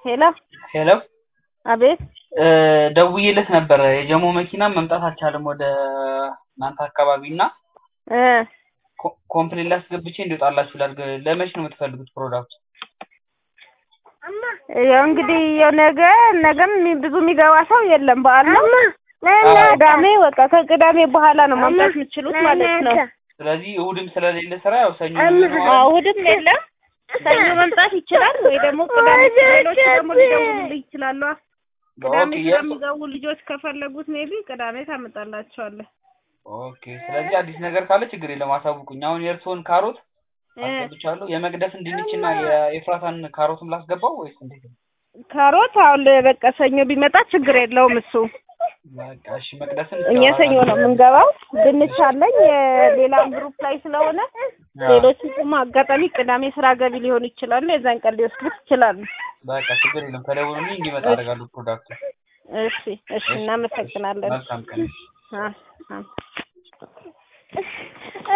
ሄሎ ሄሎ አቤት እ ደውዬለት ነበረ የጀሞ መኪና መምጣት አልቻለም ወደ እናንተ አካባቢ እና እ ኮ- ኮምፕሌን ላስገብቼ እንዲወጣላችሁ ላድርግ። ለመች ነው የምትፈልጉት ፕሮዳክቱ? ያው እንግዲህ ያው ነገ ነገም የሚ- ብዙ የሚገባ ሰው የለም በዓል ነው። ቅዳሜ በቃ ከቅዳሜ በኋላ ነው ማምጣት የምትችሉት ማለት ነው። ስለዚህ እሑድም ስለሌለ ስራ ያው ሰኞ አዎ እሑድም የለም። ሰኞ መምጣት ይችላል ወይ ደግሞ ቅዳሜ ሌሎች ደግሞ ሊደውሉልህ ይችላሉ። ቅዳሜ ኦኬ የእርሶ- ስለሚገቡ ልጆች ከፈለጉት ሜቢ ቅዳሜ ታመጣላቸዋለህ። ኦኬ ስለዚህ አዲስ ነገር ካለ ችግር የለም አሳውቁኝ። አሁን የእርስዎን ካሮት እ አስገብቻለሁ። የመቅደስን ድንችና የኤፍራታን ካሮትም ላስገባው ወይስ እንዴት ነው? ካሮት አሁን በቃ ሰኞ ቢመጣ ችግር የለውም እሱ። በቃ እሺ መቅደስን እኛ ሰኞ ነው የምንገባው። ድንች አለኝ የሌላም ግሩፕ ላይ ስለሆነ አዎ፣ ሌሎች ደግሞ አጋጣሚ ቅዳሜ ስራ ገቢ ሊሆኑ ይችላሉ። የዛን ቀን ሊወስዱት ይችላሉ። በቃ ችግር የለም ከደውሉልኝ እንዲመጣ አደርጋለሁ ፕሮዳክቱ። እሺ እሺ፣ እናመሰግናለን። መልካም ቀን። አ- አ-